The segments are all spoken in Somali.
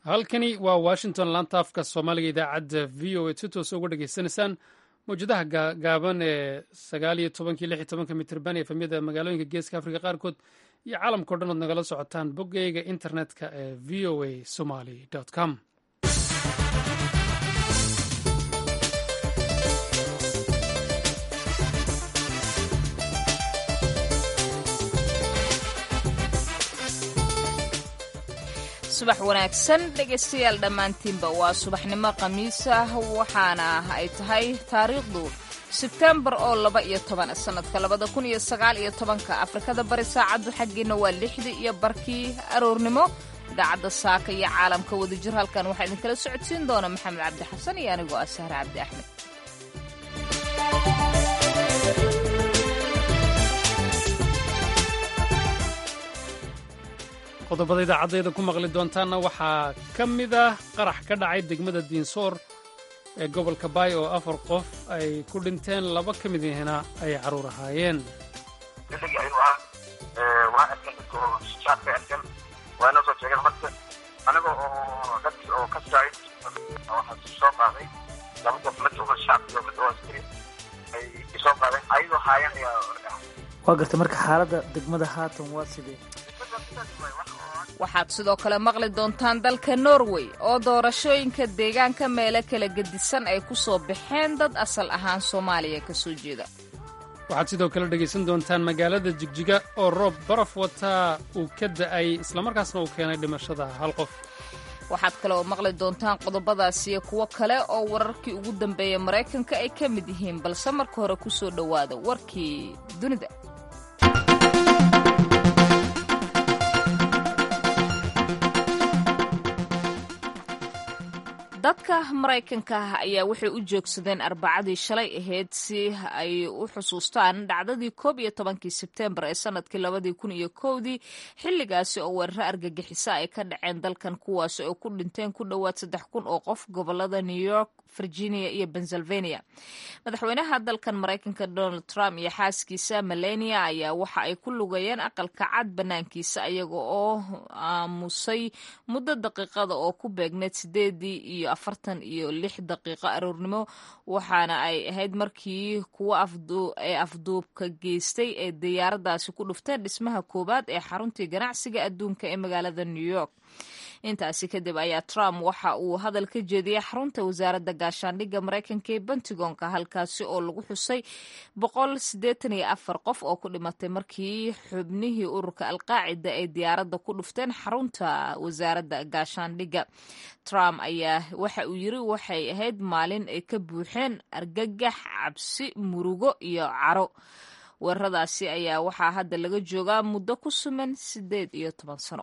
halkani waa washington laanta afka soomaaliga idaacadda v o a si toosa uga dhegaysanaysaan mawjadaha gaaban ee sagaal iyo tobankii lix iyo tobanka mitrban efemyada magaalooyinka geeska afrika qaarkood iyo caalamkao dhan ood nagala socotaan boggeyga internetka ee v o a somali com subax wanaagsan dhegaystayaal dhammaantiinba waa subaxnimo khamiis ah waxaana ay tahay taariikhdu sebtembar oo laba iyo toban sannadka labada kun iyo sagaal iyo tobanka afrikada bari saacaddu xaggiina waa lixdii iyo barkii aroornimo idaacadda saaka iyo caalamka wadajir halkan waxaa idinkala socodsiin doona maxamed cabdi xasan iyo anigoo ah sahre cabdi axmed qodobada idaacaddeeda ku maqli doontaanna waxaa ka mid ah qarax ka dhacay degmada diinsoor ee gobolka baay oo afar qof ay ku dhinteen laba ka mid ihina ay carruur ahaayeen xilligii aynu ah waa arkan dadka oo shacabka arkan waa inoo soo sheegeen marka anaga oo dadki oo ka saay waxaa soo qaaday laba qof mid oo shacab iyo mid oo askari ay soo qaadeen ayadoo haayan ayaa waa gartay marka xaaladda degmada haatan waa sidee waxaad sidoo kale maqli doontaan dalka norway oo doorashooyinka deegaanka meelo kala gedisan ay ku soo baxeen dad asal ahaan soomaaliya ka soo jeeda waxaad sidoo kale dhegaysan doontaan magaalada jigjiga oo roob baraf wataa uu ka da'ay islamarkaasna uu keenay dhimashada hal qof waxaad kale oo maqli doontaan qodobadaas iyo kuwo kale oo wararkii ugu dambeeya maraykanka ay ka mid yihiin balse marka hore ku soo dhowaada warkii dunida dadka maraykanka ah ayaa waxay u joogsadeen arbacadii shalay ahayd si ay u xusuustaan dhacdadii koob iyo tobankii sebtembar ee sanadkii labadii kun iyo kowdii xilligaasi oo weeraro argagixisa ay ka dhaceen dalkan kuwaasi oo ku dhinteen ku dhowaad saddex kun oo qof gobolada new york virginia iyo pennsylvania madaxweynaha dalkan maraykanka donald trump iyo xaaskiisa melania ayaa waxa ay ku lugayeen aqalka cad banaankiisa ayaga oo aamusay muddo daqiiqada oo ku beegneed sideedii iyo afartan iyo lix daqiiqo aroornimo waxaana ay ahayd markii kuwa ee afduubka geystay ee diyaaradaasi ku dhufteen dhismaha koowaad ee xaruntii ganacsiga adduunka ee magaalada new york intaasi kadib ayaa trump waxa uu hadal ka jeediyey xarunta wasaaradda gaashaandhigga maraykanka ee pentagonka halkaasi oo lagu xusay boqol siddeetan iyo afar qof oo ku dhimatay markii xubnihii ururka alqaacida ay diyaaradda ku dhufteen xarunta wasaaradda gaashaandhigga trump ayaa waxa uu yiri waxay ahayd maalin ay ka buuxeen argagax cabsi murugo iyo caro weeraradaasi ayaa waxaa hadda laga joogaa muddo ku suman siddeed iyo toban sano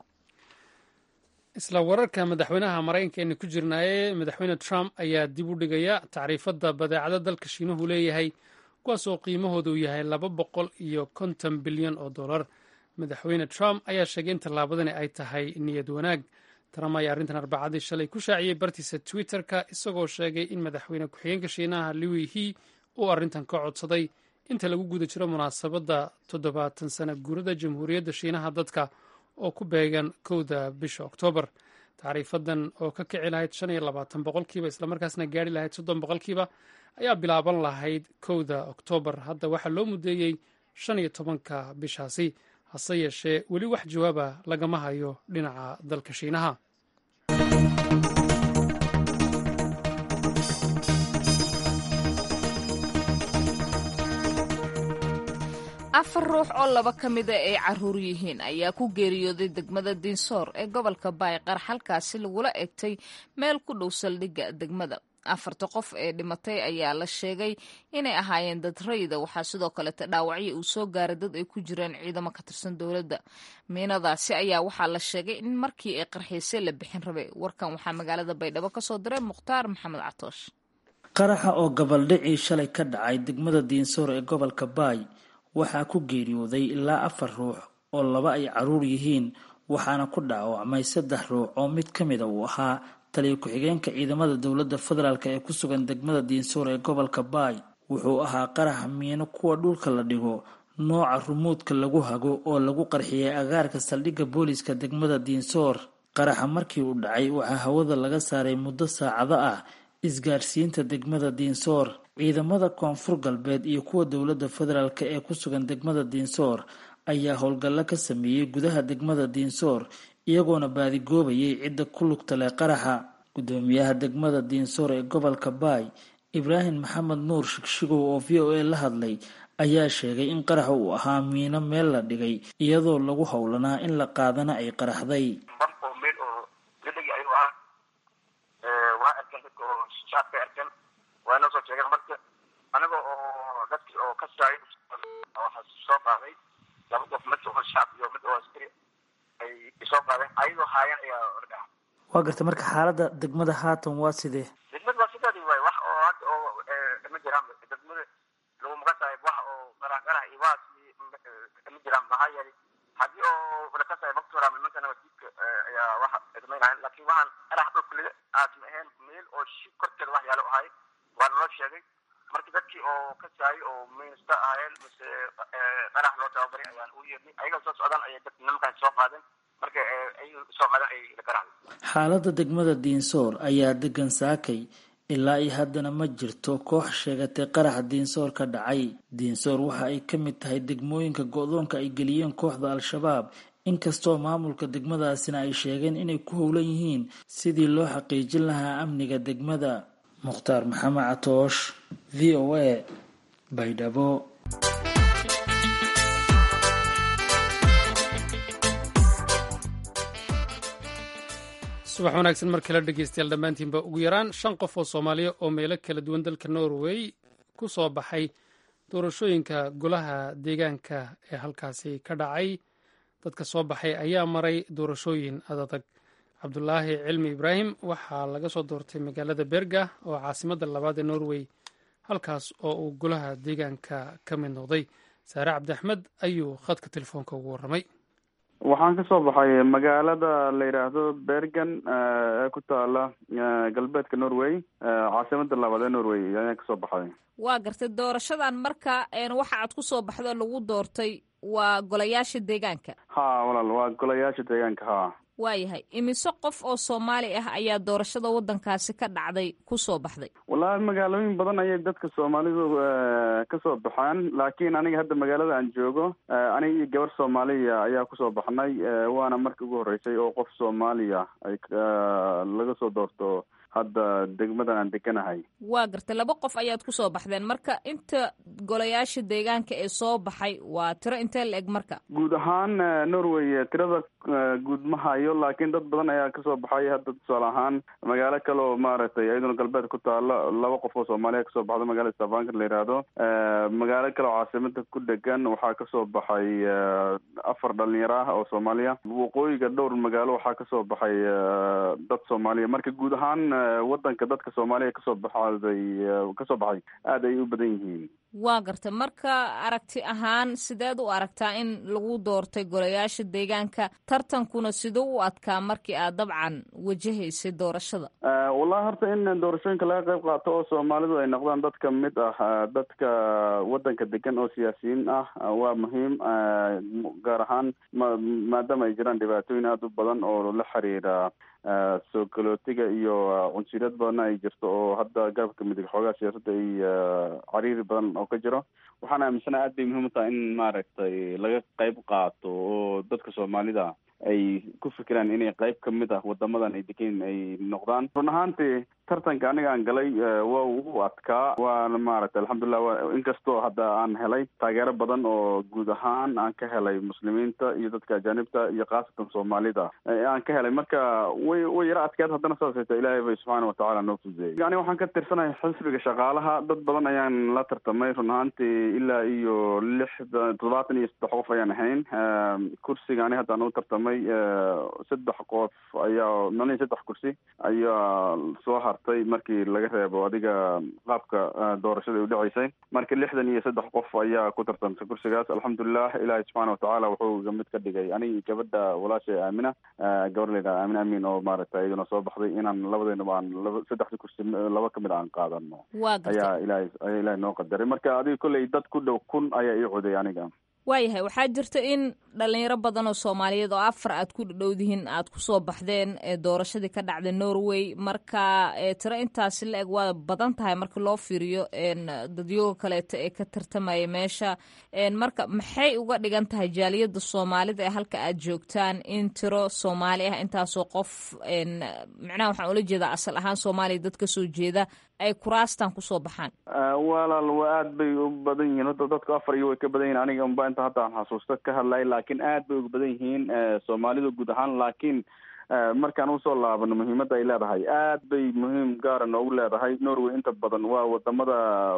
isla wararka madaxweynaha maraykanka aynu ku jirnaaye madaxweyne trump ayaa dib u dhigaya tacriifadda badeecada dalka shiinuhu leeyahay kuwaas oo qiimahooda uu yahay laba boqol iyo konton bilyan oo dollar madaxweyne trump ayaa sheegay in tallaabadani ay tahay niyad wanaag trump ayaa arrintan arbacadii shalay ku shaaciyey bartiisa twitter-ka isagoo sheegay in madaxweyne ku-xigeenka shiinaha liwi he uu arrintan ka codsaday inta lagu guda jiro munaasabadda toddobaatan sana guurada jamhuuriyadda shiinaha dadka oo ku beegan kowda bisha oktoobar tacriifadan oo ka kici lahayd shan iyo labaatan boqolkiiba islamarkaasna gaari lahayd soddon boqolkiiba ayaa bilaaban lahayd kowda oktoobar hadda waxaa loo mudeeyey shan iyo tobanka bishaasi hase yeeshee weli wax jawaaba lagama hayo dhinaca dalka shiinaha afar ruux oo laba ka mida ay caruur yihiin ayaa ku geeriyooday degmada diinsoor ee gobolka baayqar halkaasi lagula egtay meel ku dhow saldhigga degmada afarta qof ee dhimatay ayaa la sheegay inay ahaayeen dad rayida waxaa sidoo kaleeta dhaawacyo uu soo gaaray dad ay ku jireen ciidamo ka tirsan dowladda miinadaasi ayaa waxaa la sheegay in markii ay qarxiisay la bixin rabay warkan waxaa magaalada baydhabo kasoo diray mukhtaar maxamed catoosh qaraxa oo gabaldhicii shalay ka dhacay degmada diinsoor ee gobolka baay waxaa ku geeriyooday ilaa afar ruux oo laba ay caruur yihiin waxaana ku dhaawacmay saddex ruux oo mid ka mida uu ahaa taliya ku-xigeenka ciidamada dowladda federaalk ee ku sugan degmada diinsoor ee gobolka baay wuxuu ahaa qarax miino kuwa dhulka la dhigo nooca rumuudka lagu hago oo lagu qarxiyay agaarka saldhigga booliiska degmada diinsoor qaraxa markii uu dhacay waxaa hawada laga saaray muddo saacado ah isgaarsiinta degmada diinsoor ciidamada koonfur galbeed iyo kuwa dowladda federaalk ee ku sugan degmada diinsoor ayaa howlgallo ka sameeyey gudaha degmada diinsoor iyagoona baadigoobayay cidda ku lugta leh qaraxa gudoomiyaha degmada diinsoor ee gobolka baay ibraahim maxamed nuur shigshigow oo v o a la hadlay ayaa sheegay in qaraxa uu ahaa miino meel la dhigay iyadoo lagu howlanaa in la qaadana ay qaraxday waa arkan dadka oo shaabkay arkan waa inoo soo sheegeen marka aniga oo dadkii oo ka saay waxaa soo qaaday laba qof mid oo shaab iyo mid oo askari ay soo qaadeen ayadoo haayan ayaa ordhaca waa gartay marka xaaladda degmada haatan waa sidee degmada waa sideedii waay wax oo hadda oo ma jiraan degmada lagu maqasaay wax oo qarax qarax iyo waas ma jiraan maxaa yeelay haddii oo lakasaay baktora nimankana wasiidka ayaa waxa idmaynahayn laakiin waxaan qarax dhulka aasma ahayn meel oo shib korkeeda wax yaalo ahay waa naloo sheegay marka dadkii oo ka saayay oo minista ahaayeen mise qarax loo tababaray ayaan u yeernay ayaga soo socdaan ayay dad nimankan soo qaadeen marka ay soo qaadeen ay qaraxday xaaladda degmada diinsoor ayaa degan saakay ilaa iyo haddana ma jirto koox sheegatay qaraxa diinsoor ka dhacay diinsoor waxa ay ka mid tahay degmooyinka go-doonka ay geliyeen kooxda al-shabaab inkastoo maamulka degmadaasina ay sheegeen inay ku howlan yihiin sidii loo xaqiijin lahaa amniga degmada mukhtaar maxamed catoosh v o a baydhabo subax wanaagsan mar kale dhegeystayaal dhammaantiinba ugu yaraan shan qof oo soomaaliya oo meelo kala duwan dalka norway ku soo baxay doorashooyinka golaha deegaanka ee halkaasi ka dhacay dadka soo baxay ayaa maray doorashooyin adadag cabdulaahi cilmi ibraahim waxaa laga soo doortay magaalada berga oo caasimadda labaad ee norway halkaas oo uu golaha deegaanka ka mid noqday saare cabdi axmed ayuu khadka telefoonka ugu warramay waxaan kasoo baxay magaalada la yidhaahdo bergen ee ku taala galbeedka norway caasimada labaad ee norway ayaan kasoo baxay waa gartay doorashadan marka waxa aad ku soo baxdo lagu doortay waa golayaasha deegaanka ha walaal waa golayaasha deegaanka ha waayahay imise qof oo soomaali ah ayaa doorashada waddankaasi ka dhacday ku soo baxday wallaahi magaalooyin badan ayay dadka soomaalidu kasoo baxaan laakiin aniga hadda magaalada aan joogo aniga iyo gabar soomaaliya ayaa kusoo baxnay waana markii ugu horreysay oo qof soomaaliya ay laga soo doorto hadda degmadan aan deganahay waa gartay laba qof ayaad kusoo baxdeen marka inta golayaasha deegaanka ee soo baxay waa tiro intee la eg marka guud ahaan norway tirada guud ma hayo laakiin dad badan ayaa kasoo baxay hadda tusaale ahaan magaalo kale oo maaragtay iyaduna galbeed ku taalo laba qof oo soomaaliya kasoo baxdo magaalada stavanger la yidhaahdo magaalo kale oo caasimada ku dhegan waxaa kasoo baxay afar dhalinyaro ah oo soomaaliya waqooyiga dhowr magaalo waxaa kasoo baxay dad soomaaliya marka guud ahaan wadanka dadka soomaaliya kasoo baxday kasoo baxay aada ay u badan yihiin waa gartay marka aragti ahaan sideed u aragtaa in lagu doortay golayaasha deegaanka tartankuna siduu u adkaa markii aad dabcan wajahaysay doorashada wallahi horta in doorashooyinka laga qayb qaato oo soomaalidu ay noqdaan dad ka mid ah dadka wadanka degan oo siyaasiyiin ah waa muhiim gaar ahaan ma maadaama ay jiraan dhibaatooyin aada u badan oo la xiriira soo galootiga iyo cunsuriyad badanna ay jirto oo hadda garabka midig xoogaa siyaasadda ay cariiri badan oo ka jiro waxaan aaminsanaha aad bay muhiim u tahay in maaragtay laga qayb qaato oo dadka soomaalida ay ku fikiraan inay qayb ka mid ah wadamadan ay degan ay noqdaan run ahaantii tartanka aniga aan galay waa ugu adkaa waana maaragtay alxamdulilah inkastoo hadda aan helay taageero badan oo guud ahaan aan ka helay muslimiinta iyo dadka ajaanibta iyo khaasatan soomaalida aan ka helay marka way way yaro adkeed haddana saas ay tahay ilaahay bay subxaana watacaala noo fududeeyey ani waxaan ka tirsanahay xisbiga shaqaalaha dad badan ayaan la tartamay run ahaantii ilaa iyo lixdan toddobaatan iyo saddex qof ayaan ahayn kursiga ani hadda aan u tartamay saddex qof ayaa malin saddex kursi ayaa soo hartay markii laga reebo adiga qaabka doorashada ay udhaceysay marka lixdan iyo saddex qof ayaa ku tartamtay kursigaas alxamdulilah ilaahay subxaana watacaala wuxuu iga mid ka dhigay aniga gabadha walaashay aamina gabar layidhaha aamin amin oo maaragtay iyaduna soo baxday inaan labadeynaba aan laba saddexda kursi laba kamid aan qaadano ayaa ilahay ayaa ilahay noo qadaray marka adiga kolley dad ku dhow kun ayaa ii coday aniga waayahay waxaa jirta in dhalinyaro badan oo soomaaliyeed oo afar aad ku dhadhowdihiin aad kusoo baxdeen doorashadii ka dhacday norway marka tiro intaasi la eg waa badan tahay marka loo fiiriyo dadyoga kaleeto ee ka tartamaya meesha marka maxay uga dhigan tahay jaaliyada soomaalida ee halka aad joogtaan in tiro soomaali ah intaasoo qof micnaha waxaan ula jeedaa asal ahaan soomaaliya dad kasoo jeeda ay kuraastan kusoo baxaan walaal wa aad bay u badan yihiin hadda dadku afar iyo way ka badan yihin aniga unba inta hadda aan xasuusto ka hadlay laakiin aad bay uga badan yihiin soomaalidu guud ahaan laakiin markaan usoo laabano muhiimadda ay leedahay aad bay muhiim gaara noogu leedahay norway inta badan waa wadamada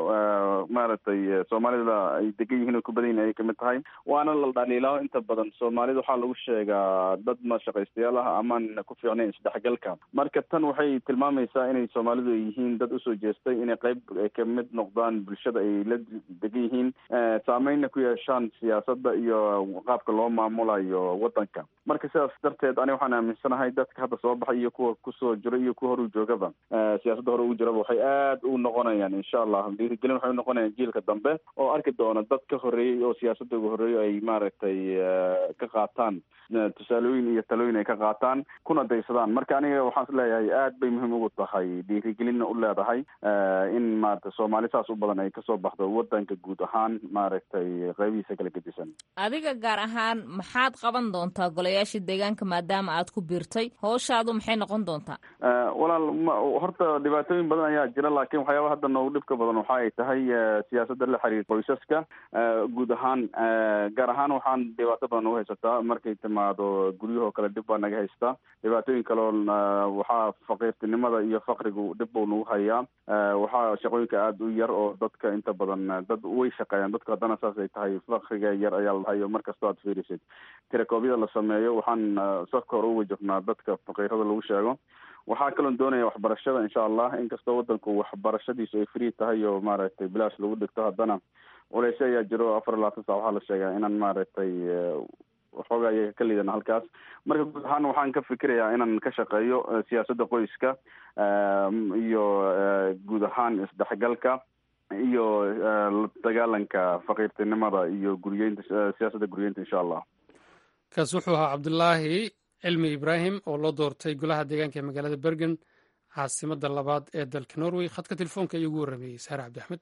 maaragtay soomaalida ay degan yihiin oo ku badan yihin ayay kamid tahay waana la dhaliilao inta badan soomaalida waxaa lagu sheegaa dad mashaqaystayaal ah amaan ku fiicnayn isdhexgalka marka tan waxay tilmaamaysaa inay soomaalidu ay yihiin dad usoo jeestay inay qayb kamid noqdaan bulshada ay la degan yihiin saameynna ku yeeshaan siyaasadda iyo qaabka loo maamulayo wadanka marka sidaas darteed ani waxaan aaminsanahay dadka hadda soo baxay iyo kuwa kusoo jira iyo kuwa horu joogaba siyaasadda hore ugu jiraba waxay aad u noqonayaan insha allah dhiirigelin waxay unoqonayaan jiilka dambe oo arki doona dad ka horeeyey oo siyaasadda uga horeeyo ay maaragtay ka qaataan tusaalooyin iyo talooyin ay ka qaataan kuna daysadaan marka aniga waxaan is leeyahay aad bay muhiim ugu tahay dhiirigelinna u leedahay in maaragtay soomaali saas u badan ay kasoo baxdo wadanka guud ahaan maaragtay qaybihiisa kala gedisan adiga gaar ahaan maxaad qaban doontaa golayaasha deegaanka maadaama aad ku biirtay howshaadu maxay noqon doontaa walaal horta dhibaatooyin badan ayaa jira laakiin waxyaaba hadda noogu dhibka badan waxa ay tahay siyaasadda la xiriir qoysaska guud ahaan gaar ahaan waxaan dhibaato badan ugu haysataa markay timaado guryahoo kale dhib baa naga haystaa dhibaatooyin kaleo waxaa faqiirtinimada iyo fakrigu dhib buu nagu hayaa waxaa shaqooyinka aada u yar oo dadka inta badan dad way shaqeeyaan dadku haddana saas ay tahay fakriga yar ayaa la dhahay oo markastoo aad fiirisid tirakoobyada la sameeyo waxaan safka hore u wajabnaa dadka faqiirada lagu sheego waxaa kaloon doonaya waxbarashada insha allah inkastoo wadanku waxbarashadiisu ay free tahay oo maaragtay bilaash lagu dhigto haddana culeysyo ayaa jiro afar iyo labaatan sac waxaa la sheegaa inaan maaragtay waxoogaa iyaga ka liidana halkaas marka guud ahaan waxaan ka fikirayaa inaan ka shaqeeyo siyaasadda qoyska iyo guud ahaan isdhexgalka iyo la dagaalanka faqiirtinimada iyo guriyeynta siyaasadda guriyeynta insha allah kaas wuxuu ahaa cabdulaahi cilmi ibraahim oo loo doortay golaha deegaanka ee magaalada bergen caasimadda labaad ee dalka norway khadka telefoonka ayuu ugu warrameeyey saare cabdi axmed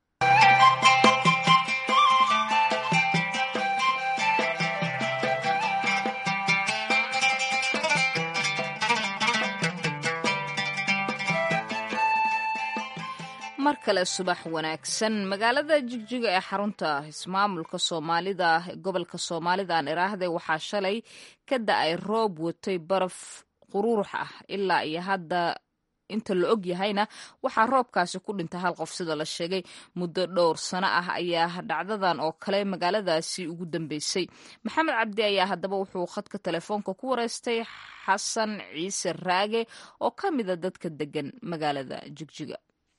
mar kale subax wanaagsan magaalada jigjiga ee xarunta ismaamulka soomaalida gobolka soomaalida aan iraahday waxaa shalay ka da-ay roob watay baraf qururux ah ilaa iyo hadda inta la og yahayna waxaa roobkaasi ku dhintay hal qof sida la sheegay muddo dhowr sano ah ayaa dhacdadan oo kale magaaladaasi ugu dambeysay maxamed cabdi ayaa haddaba wuxuu khadka telefoonka ku wareystay xasan ciise raage oo ka mida dadka degan magaalada jigjiga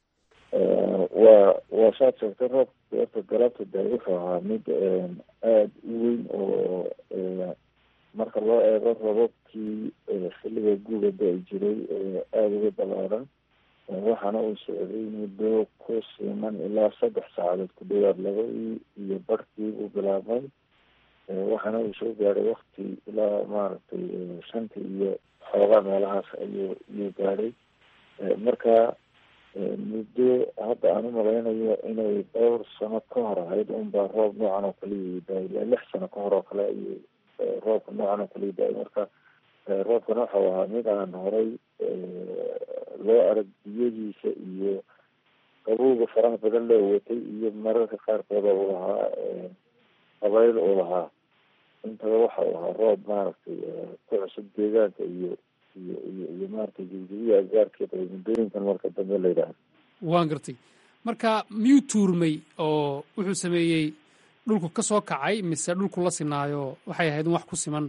waa waa saad sheegtay roobka horta galabta de wuxuu ahaa mid aada u weyn oo marka loo eego robabkii xilliga guuga da-i jiray aada uga balaaran waxaana uu socday muddo ku siman ilaa saddex saacadood ku dhawaad labadii iyo barhkii uu bilaabmay waxaana uu soo gaaray wakti ilaa maaragtay shantii iyo xoogaa meelahaas ayuu iyuu gaadhay marka muddo hadda aan u malaynayo inay dhowr sano ka hor ahayd unbaa roob noocan oo kale yidaay ilaa lix sano ka hor oo kale ayuu roobka noocan oo kale yidaay marka roobkana waxau ahaa mid aan horay loo arag biyadiisa iyo qabowga faraha badan loo watay iyo mararka qaarkooda uu lahaa qabayl uu lahaa intaba waxa uu ahaa roob maaragtay ku cusub deegaanka iyo iyo iyo iyo maaragtay jigjigiya agaarkeeda muddooyinkan marka dambe la yidhaahdo waan gartay marka miyuu tuurmay oo wuxuu sameeyey dhulku ka soo kacay mise dhulku la sinaayo waxay ahayd in wax ku siman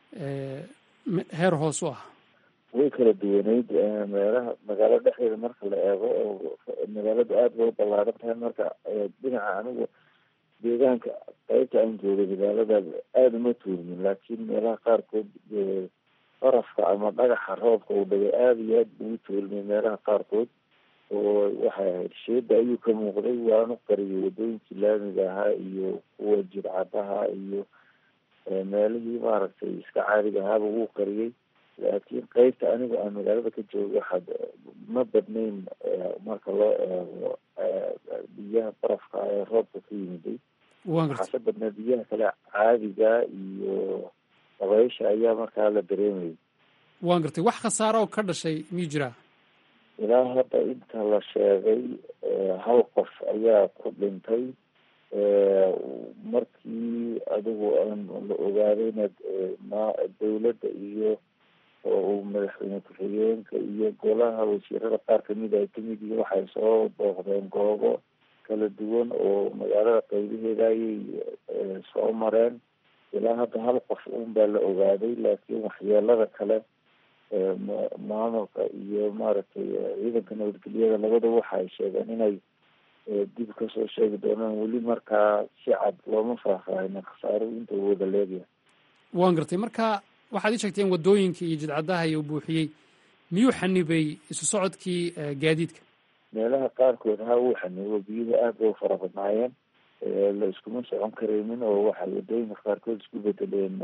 heer hoos u ah way kala duwaneyd meelaha magaalo dhexdeeda marka la eego oo magaaladu aada bay u ballaaran tahay marka dhinaca anigu deegaanka qaybta aan joogay magaalada aada uma tuurmin laakiin meelaha qaarkood barafka ama dhagaxa roobka uu dhagay aada iyo aad buu u tuulmay meelaha qaarkood oo waxay ahayd sheeda ayuu ka muuqday waanu qariyay wadooyinkii laamiga ahaa iyo kuwa jircadaha iyo meelihii maaragtay iska caadiga ahaaba wuu qariyey laakiin qeybta aniga aan magaalada ka joogo waxaad ma badnayn marka loo eego biyaha barafka ee roobka ka yimiday waxaase badnaa biyaha kale caadiga iyo dabaysha ayaa markaa la dareemayay waan gartay wax khasaaro oo ka dhashay miyuu jiraa ilaa hadda inta la sheegay hal qof ayaa ku dhintay markii adigu aan la ogaadayna ma dawladda iyo oo uu madaxweyne ku-xigeenka iyo golaha wasiirada qaar kamid ay kamid yihiin waxay soo booqdeen goobo kala duwan oo magaalada qaybaheeda ayay soo mareen ilaa hadda hal qof un baa la ogaaday laakiin waxyeelada kale maamulka iyo maaragtay ciidanka nabadgelyada labadaba waxa ay sheegeen inay dib kasoo sheegi doonaan weli markaa si cad looma faahfaahina khasaaruhu inta uu wada leegyahay waan gartay marka waxaad ii sheegteen waddooyinka iyo jidcadaha iyo buuxiyey miyuu xanibay isu socodkii gaadiidka meelaha qaarkood ha uu xanibo biyuhu aad bay u fara badnaayeen la iskuma socon karaynin oo waxay waddooyinka qaarkood isku bedeleen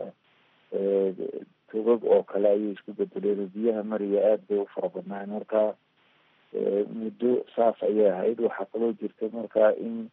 togag oo kale ayay isku bedeleen oo biyaha mariya aad bay u fara badnaayeen marka muddo saas ayay ahayd waxaa kaloo jirta markaa in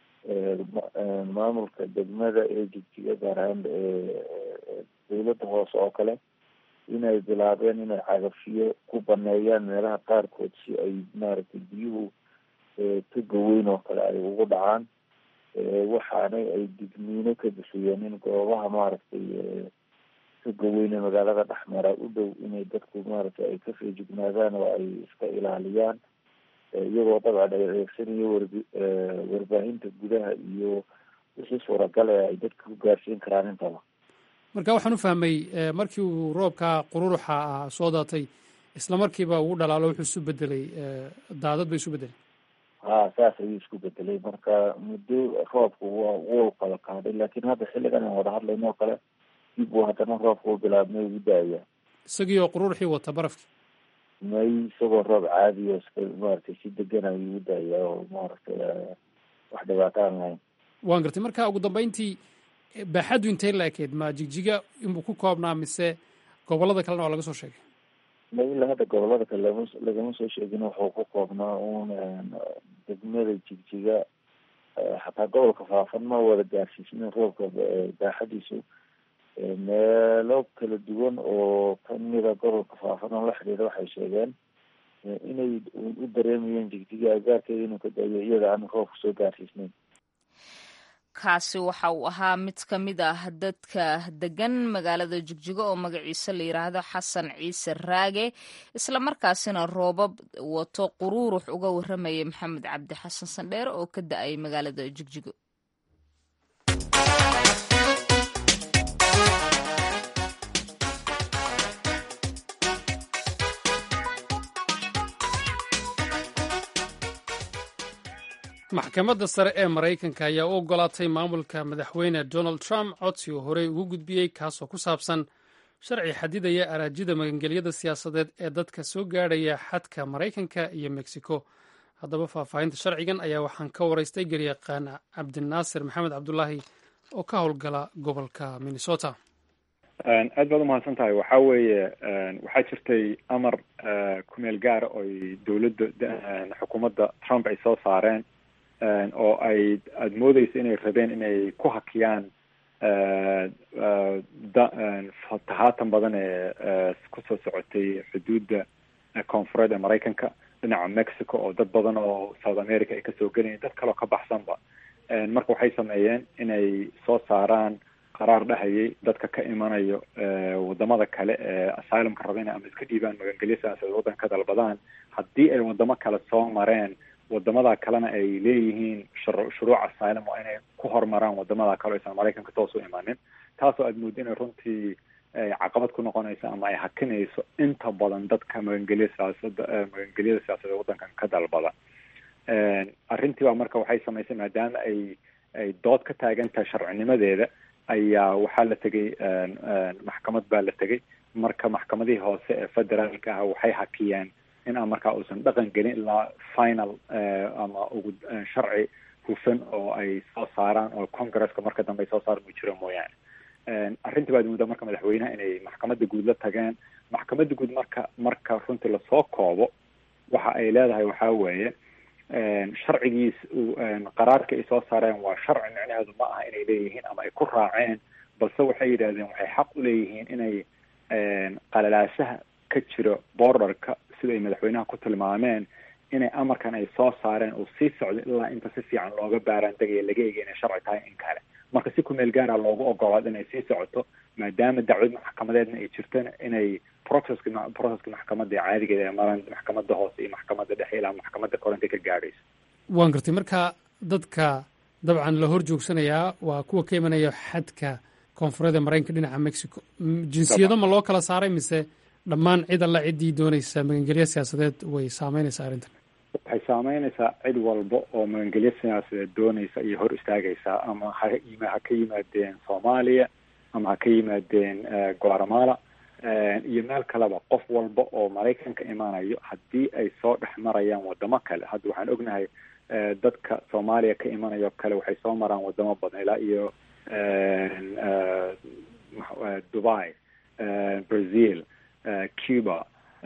maamulka degmada ee jigjiga gaar ahaan dawladda hoose oo kale inay bilaabeen inay cagafiyo ku baneeyaan meelaha qaarkood si ay maaragtay biyuhu toga weyn oo kale ay ugu dhacaan waxaanay ay digniino ka bixiyeen in goobaha maaragtay toga weyne magaalada dhexmara u dhow inay dadku maaragtay ay ka feejignaadaan oo ay iska ilaaliyaan iyagoo dabcan ay adeegsanayo warbi warbaahinta gudaha iyo wixii suuragal ee ay dadka ku gaarsiin karaan intaba marka waxaan u fahmay markii uu roobka qururuxa ah soo daatay isla markiiba uu dhalaalo wuxuu isu bedelay daadad ba isu bedelay ha saas ayuu isku bedelay marka muddo roobku wa wuu kala qaaday laakiin hadda xilligan aan wada hadlayno oo kale dib uu haddana roobka u bilaabmay ugu daaya isagii oo qururuxii wata barafkii may isagoo roob caadi oo iska maaragtay si degan ayuu ugu daaya oo maaragtay wax dhibaato aan lahayn waan gartay marka ugu dambeyntii baaxaddu intay la ekeyd ma jigjiga inbuu ku koobnaa mise gobollada kalena waa laga soo sheegay ma ilaa hadda gobollada kale lama lagama soo sheegin wuxuu ku koobnaa un degmada jigjiga xataa gobolka faafan ma wada gaarsiisnin roobka baaxadiisu meelo kala duwan oo kamida gobolka faafan oo la xidhiidha waxay sheegeen inay u dareemayeen jigjiga agaarkeeda inuu ka daayo iyada aan roobka soo gaarsiisnayn kaasi waxa uu ahaa mid ka mid ah dadka degan magaalada jigjigo oo magaciisa la yidhaahdo xasan ciise raage islamarkaasina roobab wato quruurux uga warramayay maxamed cabdi xasan sandheere oo ka da-ay magaalada jigjigo maxkamadda sare ee maraykanka ayaa u ogolaatay maamulka madaxweyne donald trump codsi uu horey ugu gudbiyey kaasoo ku saabsan sharci xadidaya araajida magangelyada siyaasadeed ee dadka soo gaadhaya xadka maraykanka iyo mexico haddaba faahfaahinta sharcigan ayaa waxaan ka waraystay garyaqaan cabdinaasir maxamed cabdulaahi oo ka howlgala gobolka minnesota aad baad umahadsan tahay waxa weeye waxaa jirtay amar kumeel gaara oy dowladda xukuumadda trump ay soo saareen oo ay aada moodeysa inay rabeen inay ku hakiyaan tahaatan badan ee kusoo socotay xuduudda koonfureed ee maraykanka dhinaca mexico oo dad badan oo south america ay kasoo gelayen dad kaleo ka baxsanba marka waxay sameeyeen inay soo saaraan qaraar dhahayay dadka ka imanayo wadamada kale ee asylumka rabeen ama iska dhiibaan magangelyo siyaasadeed waddanka ka dalbadaan haddii ay wadamo kale soo mareen wadamada kalena ay leeyihiin shuruuc asylum waa inay ku hormaraan wadamada kale o aysan maraykanka toos u imanin taasoo aad moodda inay runtii caqabad ku noqonayso ama ay hakinayso inta badan dadka magangelya siyaasada magangelyada siyaasadeed waddankan ka dalbada arrintii baa marka waxay samaysay maadaama ay ay dood ka taagan tahay sharcinimadeeda ayaa waxaa la tegay maxkamad baa la tegay marka maxkamadihii hoose ee federaalka ah waxay hakiyeen in aan markaa uusan dhaqan gelin ilaa final ama ugu sharci hufan oo ay soo saaraan oo congresska marka dambe ay soo saaraan uu jiro mooyaane arrintii baad muddaa marka madaxweynaha inay maxkamadda guud la tageen maxkamadda guud marka marka runtii lasoo koobo waxa ay leedahay waxaa weeye sharcigiis qaraarka ay soo saareen waa sharci micnaheedu ma aha inay leeyihiin ama ay ku raaceen balse waxay yidhahdeen waxay xaq u leeyihiin inay qalalaasaha ka jiro borderka sida ay madaxweynaha ku tilmaameen inay amarkan ay soo saareen uu sii socdo ilaa inta si fiican looga baaraan degaya laga eegay inay sharci tahay in kale marka si kumeel gaara loogu ogolaado inay sii socoto maadaama dacwad maxkamadeedna ay jirtana inay processki processki maxkamadda caadigeeda ee maran maxkamadda hoose iyo maxkamadda dhexe ilaa maxkamadda koranta ka gaadhayso waan gartay marka dadka dabcan la hor joogsanayaa waa kuwa ka imanaya xadka koonfureed ee maraykanka dhinaca mexico jinsiyado ma loo kala saaray mise dhammaan cid alla ciddii doonaysa magangelyo siyaasadeed way saameynaysaa arrintan waxay saameynaysaa cid walba oo magangelyo siyaasadeed doonaysa iyo hor istaagaysaa ama ha ha ka yimaadeen soomaaliya ama ha ka yimaadeen guatemala iyo meel kaleba qof walba oo maraykanka imaanayo haddii ay soo dhex marayaan wadamo kale hadda waxaan ognahay dadka soomaaliya ka imanayo kale waxay soo maraan wadamo badan ilaa iyo dubai brazil cuba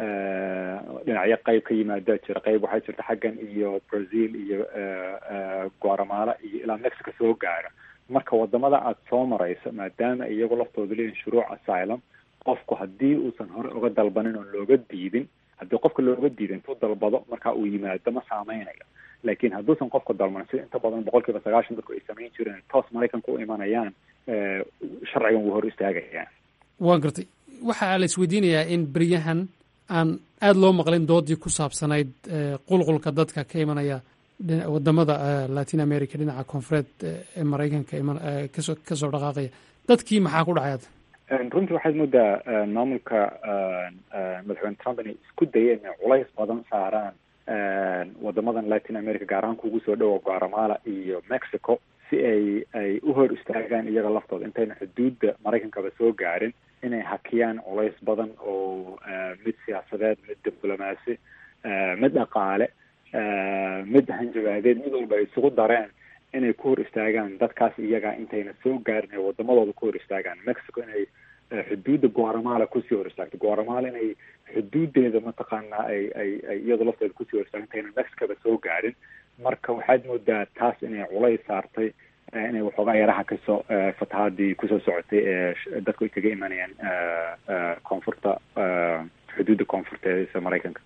dhinacyo qayb ka yimaada jira qayb waxaa jirta xaggan iyo brazil iyo guatemala iyo ilaa mexico soo gaara marka wadamada aada soo marayso maadaama iyagu laftooda leeyihin shuruuc asylum qofku haddii uusan hore uga dalbanin oon looga diidin haddii qofka looga diida intuu dalbado marka uu yimaado ma saameynayo laakiin hadduusan qofka dalbanin sida inta badan boqol kiiba sagaashan dadku ay samayn jireen toos maraykanka u imanayaan sharcigan wuu hor istaagayaan waan gartay waxaa la isweydiinayaa in beryahan aan aada loo maqlin doodii ku saabsanayd qulqulka dadka ka imanaya wadamada latin america dhinaca koonfureed ee maraykanka kasoo kasoo dhaqaaqaya dadkii maxaa ku dhacay hadda runtii waxaad moodaa maamulka madaxweyne trump inay isku dayeen inay culays badan saaraan wadamadan latin america gaar ahaan kugu soo dhowa guatemala iyo mexico si ay ay u hor istaagaan iyaga laftooda intayna xuduudda maraykankaba soo gaarin inay hakiyaan culays badan oo mid siyaasadeed mid diblomaasi mid dhaqaale mid hanjabaadeed mid walba ay isugu dareen inay ku hor istaagaan dadkaas iyaga intayna soo gaarin ay wadamadooda ku hor istaagaan mexico inay xuduudda guatemala kusii hor istaagto guatemala inay xuduudeeda mataqaanaa ay ay ay iyada lafteeda kusii hor istaagto intayna mexicoba soo gaarin marka waxaad moodaa taas inay culays saartay inay waxoogaa yaraha kasoo fatahaadii kusoo socotay ee dadku ay kaga imanayaan koonfurta xuduudda koonfurteeda maraykanka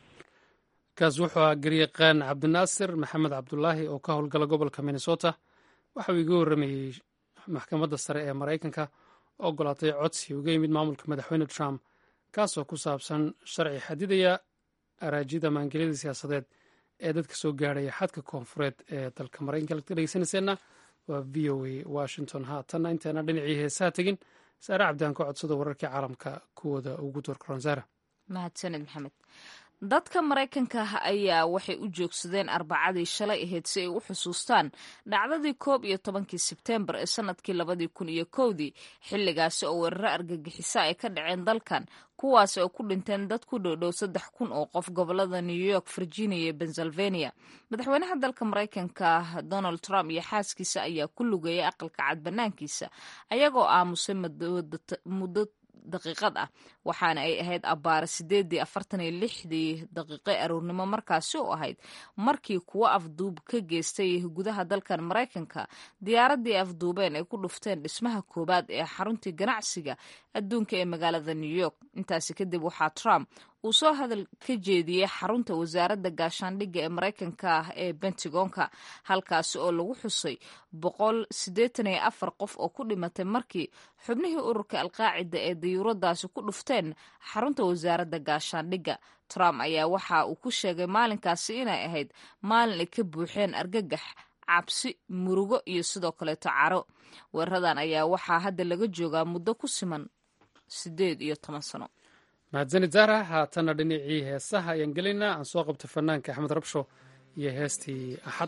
kaas wuxuu ahaa garyaqaan cabdinaasir maxamed cabdulaahi oo ka howlgala gobolka minnesota waxa uu iga warramayey maxkamadda sare ee maraykanka oo ogolaatay codsi uga yimid maamulka madaxweyne trump kaasoo ku saabsan sharci xadidaya araajida maangelyada siyaasadeed ee dadka soo gaadhaya xadka koonfureed ee dalka maraykanka laka dhegeysanayseena waa v o a washington haatanna inteena dhinacii heesaha tegin saare cabdiaan ka codsada wararkii caalamka kuwooda ugu doorkaroonsaara mahadsaned maxamed dadka maraykanka ah ayaa waxay u joogsadeen arbacadii shalay ahayd si ay u xusuustaan dhacdadii koob iyo tobankii sebteembar ee sanadkii labadii kun iyo kowdii xilligaasi oo weeraro argagixisa ay ka dhaceen dalkan kuwaas oo ku dhinteen dad ku dhowdhow saddex kun oo qof gobolada new york virginia iyo pennsylvania madaxweynaha dalka maraykanka donald trump iyo xaaskiisa ayaa ku lugeeyay aqalka cad banaankiisa ayagoo aamusay muddo daqiiqad ah waxaana ay ahayd abbaare sideedii afartan iyo lixdii daqiiqe aroornimo markaasi u ahayd markii kuwo afduub ka geystay gudaha dalkan maraykanka diyaaradii afduubeen ay ku dhufteen dhismaha koowaad ee xaruntii ganacsiga adduunka ee magaalada new york intaasi kadib waxaa trump uu soo hadal ka jeediyey xarunta wasaaradda gaashaandhigga ee maraykanka ah ee bentagonka halkaasi oo lagu xusay boqol siddeetan iyo afar qof oo ku dhimatay markii xubnihii ururka alqaacida ee dayuuradaasi ku dhufteen xarunta wasaaradda gaashaandhigga trump ayaa waxa uu ku sheegay maalinkaasi inay ahayd maalin ay ka buuxeen argagax cabsi murugo iyo sidoo kaleeto caro weeraradan ayaa waxaa hadda laga joogaa muddo ku siman siddeed iyo toban sano mahadsanid zahra haatanna dhinacii heesaha ayaan gelaynaa aan soo qabtay fanaanka axmed rabsho iyo heestii axad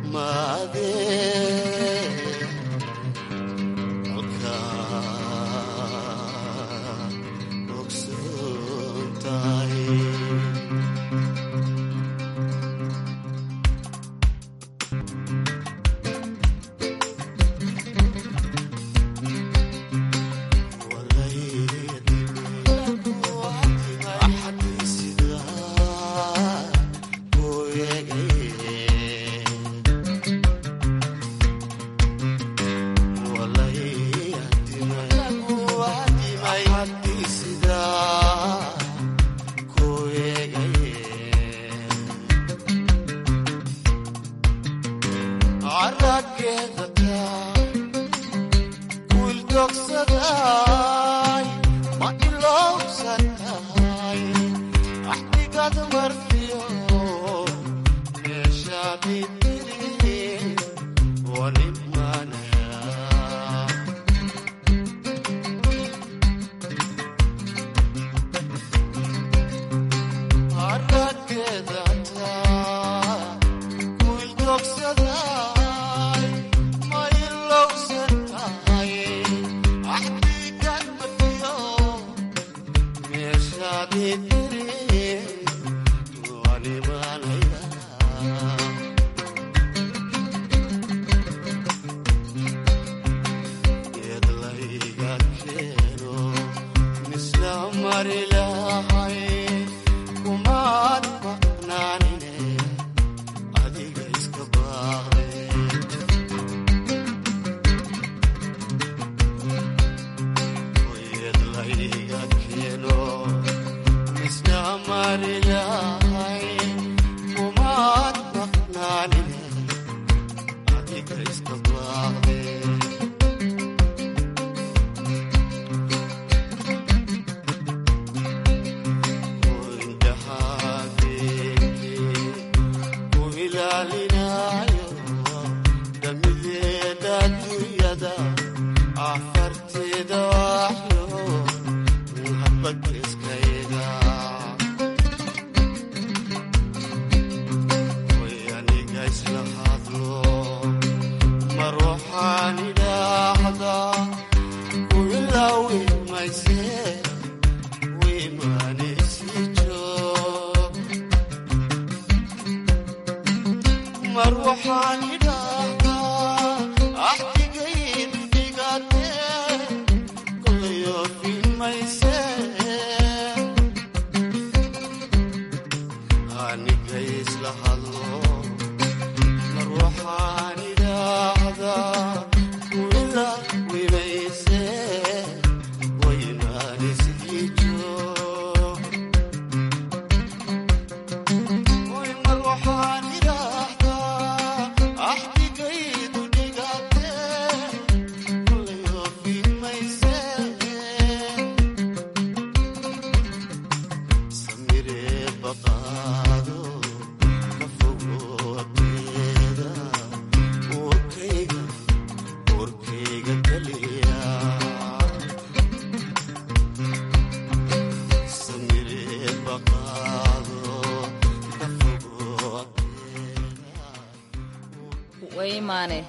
waymaane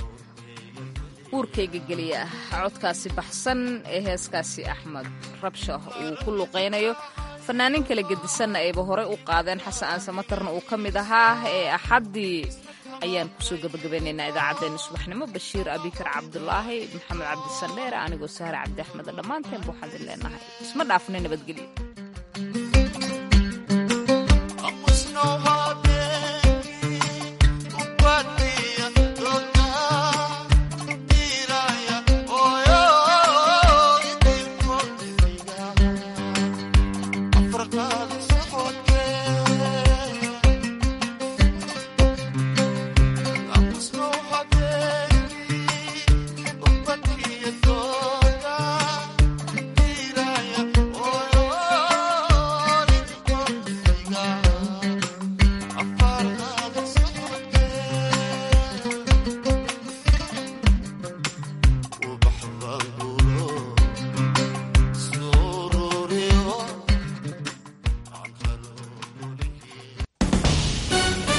uurkayga geliya codkaasi baxsan ee heeskaasi axmed rabshah uu ku luqaynayo fanaanin kala gedisanna ayba horey u qaadeen xasan aansamatarna uu ka mid ahaa ee axaddii ayaan kusoo gabagabaynaynaa idaacaddeenna subaxnimo bashiir abikar cabdulaahi maxamed cabdisandheere anigoo sahre cabdi axmed dhammaanteen buuxaadin leenahay isma dhaafnay nabadgelyo